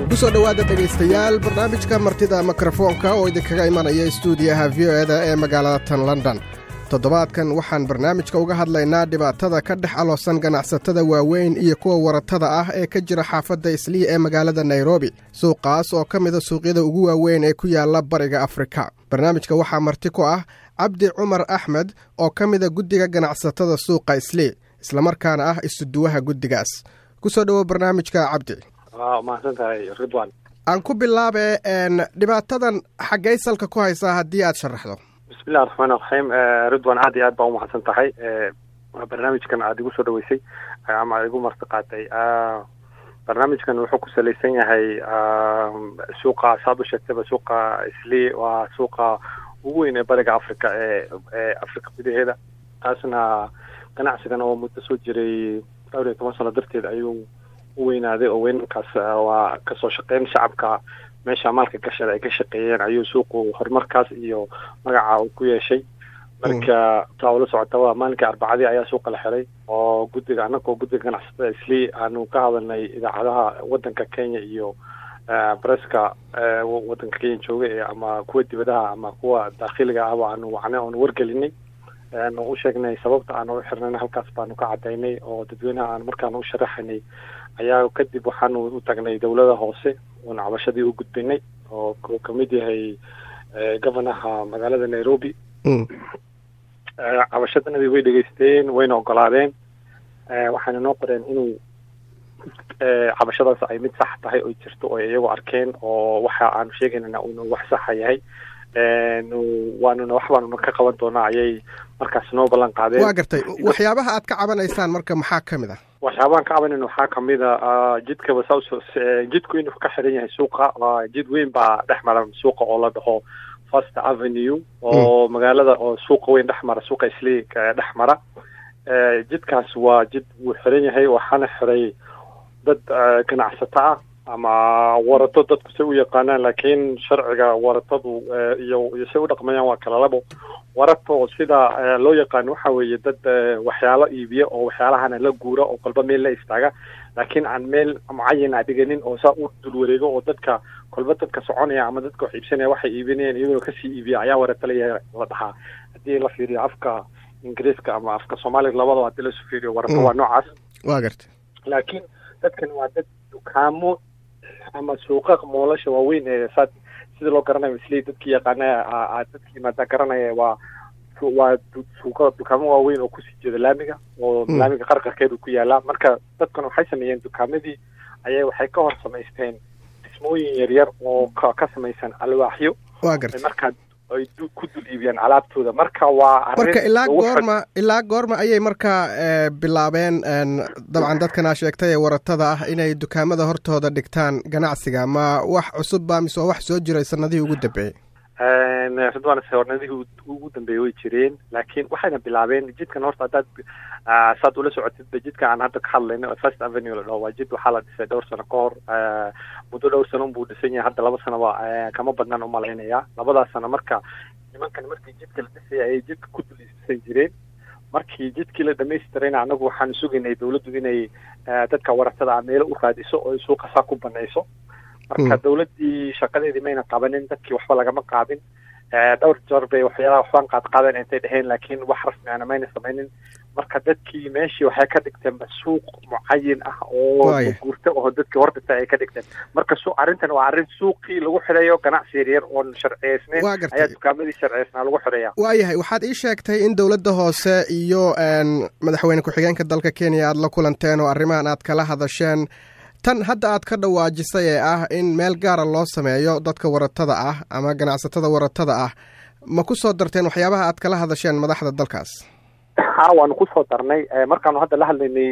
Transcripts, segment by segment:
kusoo dhowaada dhegaystayaal barnaamijka martida mikrofoonka oo idinkaga imanaya stuudiyaha v o eda ee magaalada tan london toddobaadkan waxaan barnaamijka uga hadlaynaa dhibaatada ka dhex aloosan ganacsatada waaweyn iyo kuwa waratada ah ee ka jira xaafadda islii ee magaalada nairobi suuqaas oo ka mida suuqyada ugu waaweyn ee ku yaala bariga afrika barnaamijka waxaa marti ku ah cabdi cumar axmed oo ka mida guddiga ganacsatada suuqa islii islamarkaana ah isuduwaha guddigaas kusoo dhowo barnaamijka cabdi mahadsantahay ridwan aan ku bilaabe dhibaatadan xaggay salka ku haysaa haddii aad sharaxdo bismillahi raxmaan raxiim ridwan aad iyo aad baa umahadsan tahay barnaamijkan aada igu soo dhaweysay ama aad igu marti qaatay barnaamijkan wuxuu ku salaysan yahay suuqa saad u sheegtayba suuqa islii waa suuqa ugu weyn ee bariga africa ee ee africa gudaheeda taasna ganacsigan oo muddo soo jiray dhowr iyo toban sano darteed ayuu u weynaaday oo weynankaas waa kasoo shaqeyn shacabka meesha maalka gashada ay ka shaqeeyeen ayuu suuqu horumarkaas iyo magaca uu ku yeeshay marka taa ula socotaba maalinkii arbacadii ayaa suuqa la xiray oo guddiga annagoo guddiga ganacsatada islii aanu ka hadalnay idaacadaha waddanka kenya iyo breska waddanka kenya jooga ee ama kuwa dibadaha ama kuwa daakhiliga ahba aanu wacnay oonu wargelinay aanu u sheegnay sababta aanu u xirnayna halkaas baanu ka cadaynay oo dadweynaha aan markaanu u sharaxaynay ayaa kadib waxaanu u tagnay dowlada hoose oona cabashadii u gudbinay oo uu kamid yahay governaha magaalada nairobi cabashadanadii way dhegeysteen wayna ogolaadeen waxayna noo qoreen inuu cabashadaas ay mid sax tahay oo jirto oo iyagu arkeen oo waxa aanu sheegaynana uuna wax saxa yahay waanuna wax baanuna ka qaban doonaa ayay markaas noo ballan qaadeen waa gartay waxyaabaha aad ka cabanaysaan marka maxaa ka mid ah waxyaabahan ka cabanayna waxaa kamid a jidkaba sa jidku inuu ka xiran yahay suuqa jid weyn baa dhex mara suuqa oo la dhaho first avenue oo magaalada oo suuqa weyn dhex mara suuqa islii dhex mara jidkaas waa jid wuu xiran yahay waxaana xiray dad ganacsato ah ama warato dadku say u yaqaanaan laakiin sharciga waratadu iyo iyo say u dhaqmayaan waa kala labo warato sida loo yaqaano waxa weeye dad waxyaalo iibiya oo waxyaalahana la guura oo kolba meel la istaaga laakiin aan meel mucayan a dhiganin oo saa u dul wareego oo dadka kolba dadka soconaya ama dadka wax iibsanaya waxay iibinayaan iyaguna kasii iibiya ayaa warato layahay la dhahaa haddii la fiiriyo afka ingiriiska ama afka soomaaliga labadaba haddii lasu fiiriyo warato waa noocaas wa gartay laakiin dadkan waa dad dukaamo ama suuqa moolasha waaweyn ee saad sida loo garanayo islii dadkii yaqaana dadkii yimaada garanaya waa waa suuqa dukaamo waaweyn oo kusii jeeda laamiga oo laamiga qarqarkeedu ku yaalaa marka dadkan waxay sameeyeen dukaamadii ayay waxay ka hor samaysteen dhismooyin yaryar oo ka samaysan alwaaxyo wa gartay markaa ay ku dul iibiyaan alaabtooda marka waa marka ilaa goorma ilaa goorma ayay markaa bilaabeen dabcan dadkanaa sheegtay ee waratada ah inay dukaamada hortooda dhigtaan ganacsiga ma wax cusub ba mise waa wax soo jiray sanadihii ugu dambeeyey ridwan hornadihii ugu dambeeyey way jireen laakiin waxayna bilaabeen jidkan horta haddaad saad ula socotidba jidka aan hadda ka hadlayno first avenue la dhaho waa jid waxaa la dhisay dhowr sano ka hor muddo dhowr sano unbuu dhisan yahay hadda laba sanoba kama badnaan umalaynaya labadaas sano marka nimankan markii jidka la dhisaya ayay jidka ku dul dhisan jireen markii jidkii la dhamaystirayna anagu waxaanu sugaynay dawladdu inay dadka waratada ah meelo u raadiso oo ay suuqa saa ku banayso marka dawladdii shaqadeedii mayna qabanin dadkii waxba lagama qaadin dhowr jeer bay waxyaalaha waxbaan qaad qaadeen intay dheheen laakiin wax rasmiana mayna samaynin marka dadkii meeshii waxay ka dhigteen suuq mucayin ah oo guurta oo dadkii hor dhintay ay ka dhigteen marka su arrintan waa arrin suuqii lagu xidhayo ganacsi yaryar oon sharciyeysnayn ayaa dukaamadii sharciyeysnaa lagu xidhaya waayahay waxaad ii sheegtay in dowladda hoose iyo madaxweyne ku-xigeenka dalka kenya aad la kulanteen oo arrimahan aad kala hadasheen tan hadda aad ka dhawaajisay ee ah in meel gaara loo sameeyo dadka waratada ah ama ganacsatada waratada ah ma ku soo darteen waxyaabaha aad kala hadasheen madaxda dalkaas ha waanu kusoo darnay markaanu hadda la hadlaynay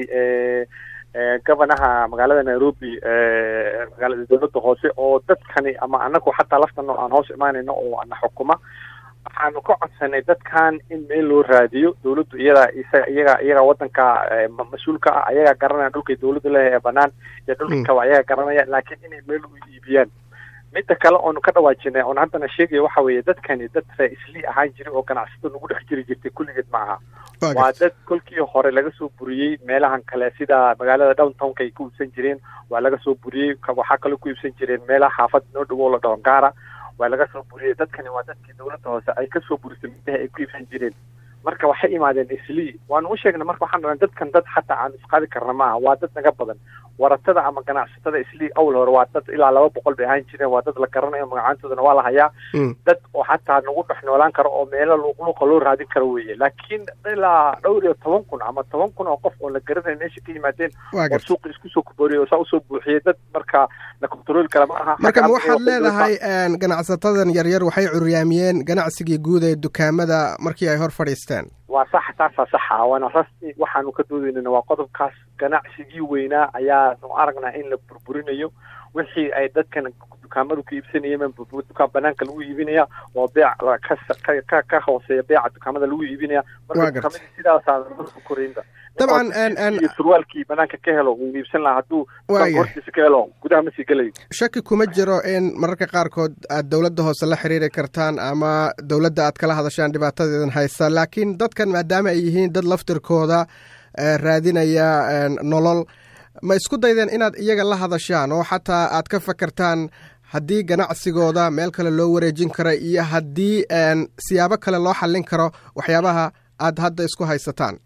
governaha magaalada nairobi magaalada dowladda hoose oo dadkani ama anagu xataa laftano aan hoos imaanayno oo ana xukuma waxaanu ka codsanay dadkan in meel loo raadiyo dawladdu iyada iyaga iyaga wadanka mas-uulka ah ayagaa garanaya dhulkay dawladdu leeyahay ee banaan iyo dhulka kaba ayaga garanaya laakiin inay meel u iibiyaan midda kale oonu ka dhawaajinay oon haddana sheegaya waxa weeye dadkani dad ree islii ahaan jiray oo ganacsato nagu dhex jiri jirtay kulligeed ma aha waa dad kolkii hore laga soo buriyey meelahan kale sida magaalada downtownka ay ku iibsan jireen waa laga soo buriyey waxaa kaloo ku iibsan jireen meelaha xaafad noo dhawo la dhaho gaara waa laga soo buriyey dadkani waa dadkii dawladda hoose ay ka soo burisay midaha ay ku iibsan jireen marka waxay imaadeen islii waanu u sheegnay marka waxaan dhahnay dadkan dad xataa aan isqaadi karna maaha waa dad naga badan waratada ama ganacsatada islii awal hore waa dad ilaa laba boqol bay ahaan jireen waa dad la garanayo magacaantoodana waa la hayaa dad oo xataa nagu dhex noolaan karo oo meelo luuqluuqa loo raadin karo weeye laakiin ilaa dhowr iyo toban kun ama toban kun oo qof oo la garanayo meesha ka yimaadeen oo suuqa isku soo kubooriyay oo saa usoo buuxiyey dad marka la control kara ma aha marka ma waxaad leedahay ganacsatadan yaryar waxay curyaamiyeen ganacsigii guud ee dukaamada markii ay hor fadhiisteen waa sax taasaa saxa waana rasmi waxaanu ka doodaynana waa qodobkaas ganacsigii weynaa ayaanu aragnaa in la burburinayo wixii ay dadkan dukaamadu ka iibsanayeen dukaan banaanka lagu iibinaya oo beec ka ka hooseeya beeca dukaamada lagu iibinaya marka dukaamadii sidaasaa koraynba dabcan surwaalkii banaanka ka helo uu iibsan lahaa hadduu hortiisa ka helo gudaha ma sii gelayo shaki kuma jiro in mararka qaarkood aad dowladda hoose la xiriiri kartaan ama dowladda aad kala hadashaan dhibaatadeedan haysa laakiin dadkan maadaama ay yihiin dad laftirkooda raadinaya nolol ma isku daydeen inaad iyaga la hadashaan oo xataa aad ka fakartaan haddii ganacsigooda meel kale loo wareejin karo iyo haddii siyaabo kale loo xallin karo waxyaabaha aad hadda isku haysataan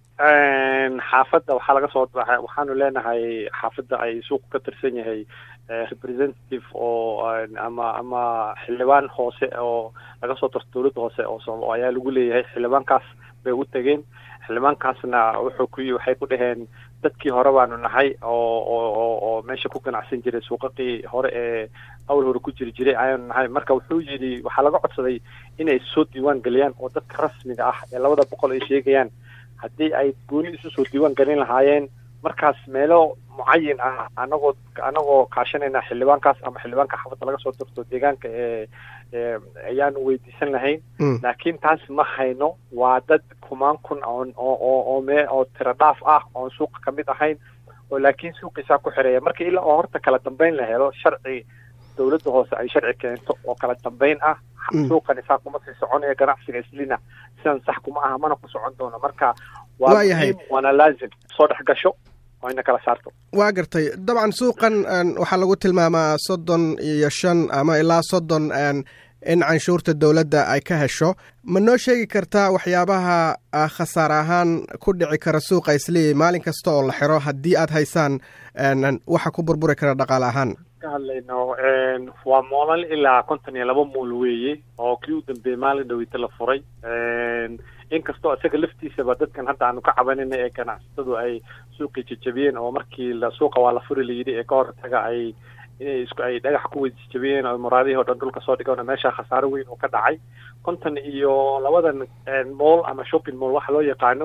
xaafadda waxaa laga soo waxaanu leenahay xaafadda ay suuqu ka tirsan yahay representative oo ama ama xildhibaan hoose oo laga soo darto dowladda hoose oo ayaa lagu leeyahay xildhibaankaas bay u tegeen xildhibaankaasna wuxuu ku waxay ku dhaheen dadkii hore baanu nahay oo oo oo meesha ku ganacsan jiray suuqaqii hore ee awal hore ku jiri jiray ayaanu nahay marka wuxuu yidhi waxaa laga codsaday inay soo diiwaan geliyaan oo dadka rasmiga ah ee labada boqol ay sheegayaan haddii ay gooni isu soo diiwaan gelin lahaayeen markaas meelo mucayin ah anagoo anagoo kaashanayna xildhibaankaas ama xildhibaanka xaafadda laga soo dirto deegaanka ee ayaanu weydiisan lahayn laakiin taas ma hayno waa dad kumaan kun oon oo oo oo mee oo tiro dhaaf ah oon suuqa ka mid ahayn oo laakiin suuqiisaa ku xireeya marka ilaa oo horta kala dambeyn la helo sharci dowladda hoose ay sharci keento oo kala dambeyn ah suuqani saa kuma sii soconaya ganacsiga islina sidan sax kuma aha mana ku socon doono marka waa muhiim waana laazim soo dhex gasho waa ina kala saarto waa gartay dabcan suuqan waxaa lagu tilmaamaa soddon iyo shan ama ilaa soddon in canshuurta dowladda ay ka hesho ma noo sheegi kartaa waxyaabaha khasaar ahaan ku dhici kara suuqa islii maalin kasta oo la xiro haddii aad haysaan waxa ku burburi kara dhaqaale ahaan ka hadlayno waa moolal ilaa konton iyo laba mool weeye oo kii u dambeeyey maalin dhaweyta la furay inkastoo isaga laftiisaba dadkan hadda aanu ka cabanina ee ganacsatadu ay suuqii jajabiyeen oo markii la suuqa waa la furi layidhi ee ka hortaga ay inay isku ay dhagax ku wada jajabiyeen oo muraadihii o dhan dhulka soo dhigan meesha khasaaro weyn oo ka dhacay konton iyo labadan mool ama shopping mool waxa loo yaqaano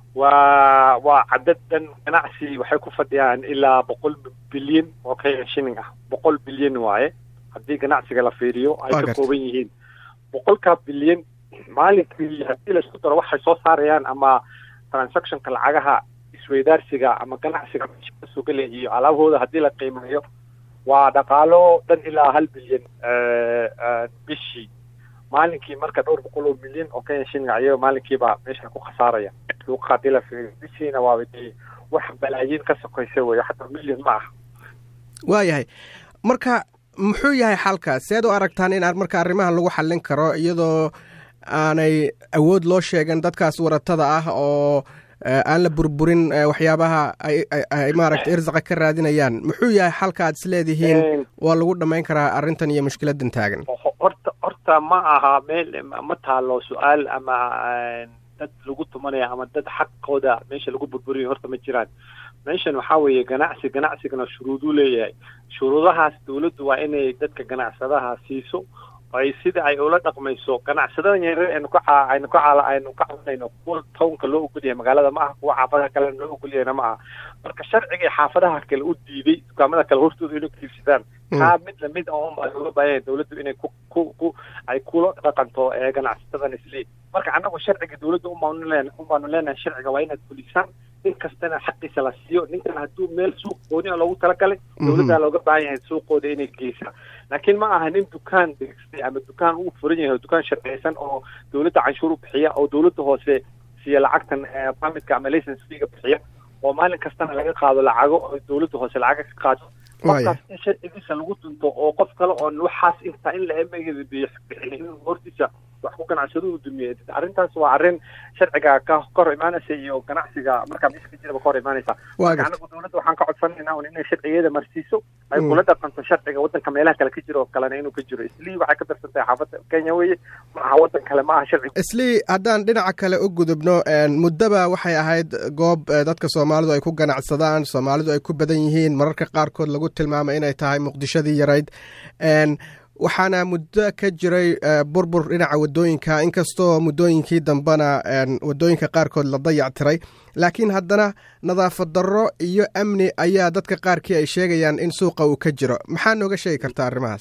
waa waa cadad dhan ganacsi waxay ku fadhiyaan ilaa boqol bilyan oo ka shilling ah boqol bilyan waaye haddii ganacsiga la fiiriyo ay ka kooban yihiin boqolkaa bilyan maalinkii haddii laisku daro waxay soo saarayaan ama transactionka lacagaha isweydaarsiga ama ganacsiga meesha kasoo gelaya iyo alaabahooda haddii la qiimeeyo waa dhaqaalo dhan ilaa hal bilyan bishii maalinkii marka dhowr boqol oo milyan oo kenya shilling ayaga maalinkiiba meesha ku khasaaraya suuqa haddii la fiiriyo bishiina waaba dee wax balaayiin ka sokoysa weyo xataa milyan ma aha waayahay marka muxuu yahay xalka seed u aragtaan in marka arrimahan lagu xallin karo iyadoo aanay awood loo sheegan dadkaas waratada ah oo aan la burburin waxyaabaha ay maaragta irsaqa ka raadinayaan muxuu yahay xalka aad is leedihiin waa lagu dhammayn karaa arrintan iyo mushkiladan taagan horta horta ma aha meel ma taalo su-aal ama dad lagu tumanaya ama dad xaqooda meesha lagu burburiyo horta ma jiraan meeshan waxaa weeye ganacsi ganacsigana shuruuduu leeyahay shuruudahaas dawladdu waa inay dadka ganacsadaha siiso ay sida ay ula dhaqmayso ganacsadadan yaryar aynu ka aynu ka aynu ka cabanayno kuwa townka loo ogol yahay magaalada ma aha kuwa xaafadaha kalena loo ogol yahayna ma aha marka sharcigii xaafadaha kale u diiday dukaamada kale hortooda inay ku iibsadaan kaa mid lamid ah unbaa looga baahanya dawladdu inay ku ku ku ay kula dhaqanto ganacsatada isli marka annagu sharciga dawladda ubaanu leen unbaanu leenahay sharciga waa inaad fulisaan nin kastana xaqiisa la siiyo ninkan hadduu meel suuq gooni a loogu talagalay dawladdaa looga baahan yahay suuqooda inay geysaa laakiin ma aha nin dukaan degstay ama dukaan uu furan yahay dukaan sharciyeysan oo dawladda canshuur u bixiya oo dawladda hoose siiya lacagtan permitka ama license feega bixiya oo maalin kastana laga qaado lacago oo dawladda hoose lacaga ka qaado qofkaas in sharcigiisa lagu dunto oo qof kale oon waxaas intaa in la emegeeda bixin in hortiisa wax ku ganacsado uu dumiye arrintaas waa arrin sharciga ka hor imaanaysa iyo ganacsiga markaa meesha ka jiraba ka hor imaanaysa marka anagu dawladda waxaan ka codsanaynaa un inay sharcigeeda marsiiso ay kula dhaqanto sharciga waddanka meelaha kale ka jiro oo kalena inuu ka jiro islii waxay ka darsan tahay xaafadda kenya weeye ma aha waddan kale ma aha sharciga islii haddaan dhinaca kale u gudubno muddaba waxay ahayd goob dadka soomaalidu ay ku ganacsadaan soomaalidu ay ku badan yihiin mararka qaarkood lagu tilmaamay inay tahay muqdishadii yarayd waxaana muddo ka jiray burbur dhinaca wadooyinka inkastoo muddooyinkii dambena wadooyinka qaarkood la dayac tiray laakiin haddana nadaafad darro iyo amni ayaa dadka qaarkii ay sheegayaan in suuqa uu ka jiro maxaa nooga sheegi kartaa arrimahaas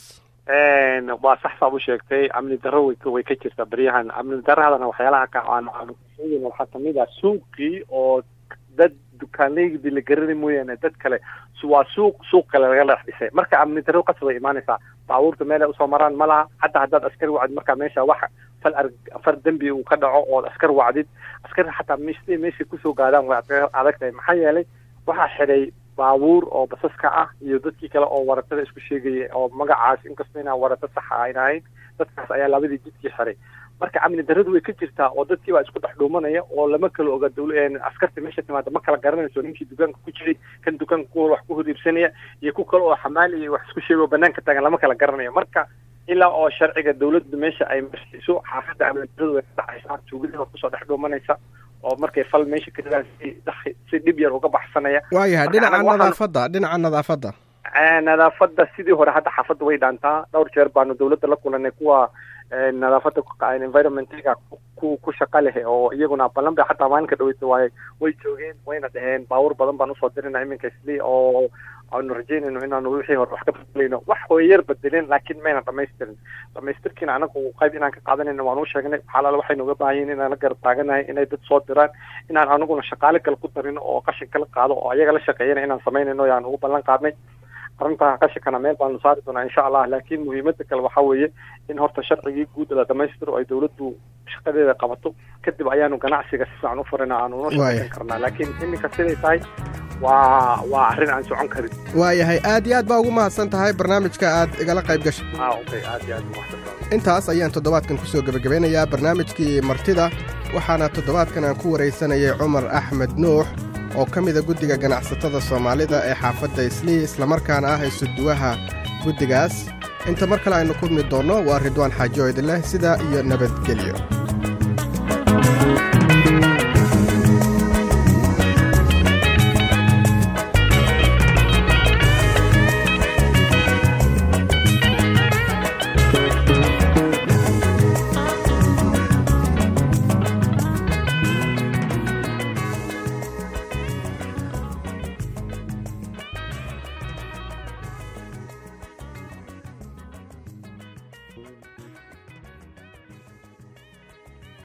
waa sax saab u sheegtay amni darro way way ka jirtaa beryahan amni darradana waxyaalaha ka aan waxaa kamid ah suuqii oo dad dukaanleydii la garani mooyaane dad kale waa suuq suuq kale laga dhex dhisay marka amni darro qasab ay imaanaysaa baabuurta meel ay usoo maraan ma laha xataa haddaad askari wacdid markaa meesha wax fal ar far dembi uu ka dhaco ood askar wacdid askari xataa meeshtay meeshay kusoo gaadaan way adag tahay maxaa yeelay waxaa xidhay baabuur oo basaska ah iyo dadkii kale oo waratada isku sheegaya oo magacaas inkastoo inaan warata saxa ayn ahayn dadkaas ayaa labadii jidkii xiray marka amni darradu way ka jirtaa oo dadkii baa isku dhex dhuumanaya oo lama kala oga dawla askarta meesha timaada ma kala garanayso ninkii dukaanka ku jiray kan dukaanka ku wax ku horiibsanaya iyo ku kale oo xamaali iyo wax isku sheego banaanka taagan lama kala garanayo marka ilaa oo sharciga dawladda meesha ay marsiiso xaafadda amni darradu way ka dhacaysaa tuugadii baa kusoo dhex dhuumanaysa oo markay fal meesha ka jiraan si si dhib yar uga baxsanaya waayahay dhinaca nadaafadda dhinaca nadaafadda nadaafadda sidii hore hadda xaafadda way dhaantaa dhowr jeer baanu dawladda la kulanay kuwa nadaafadda environmentiga ku ku shaqa leh oo iyaguna ballan bay xataa maalinka dhaweysa waay way joogeen wayna dhaheen baawur badan baan usoo dirina iminka isli oo aanu rajeynayno inaanu wixii hore wax ka bedelayno wax way yar bedelin laakiin mayna dhamaystirin dhamaystirkiina anagu qayb inaan ka qaadanayno waan u sheegnay xalaal waxay nooga baahan yihin inaan la garab taaganahay inay dad soo diraan inaan anaguna shaqaale kale ku darino oo qashin kala qaado oo ayaga la shaqeeyana inaan samaynayno yaan ugu ballan qaadnay arrintaa qashinkana meel baanu saari doonaa insha allah laakiin muhiimada kale waxaa weeye in horta sharcigii guud la dhamaystiro ay dawladdu shaqadeeda qabato kadib ayaanu ganacsiga si fiican u furina aanu una shaqeysan karnaa laakiin iminka siday tahay waa waa arrin aan socon karin waayahay aad iyo aad baa ugu mahadsan tahay barnaamijka aad igala qayb gashay okay aad iyo aad umahadsan intaas ayaan toddobaadkan kusoo gebagabeynayaa barnaamijkii martida waxaana toddobaadkan aan ku waraysanayay cumar axmed nuux oo ka mida guddiga ganacsatada soomaalida ee xaafadda islii islamarkaana ah isuduwaha guddigaas inta mar kale aynu kulmi doonno waa ridwaan xaajo idinleh sidaa iyo nabadgelyo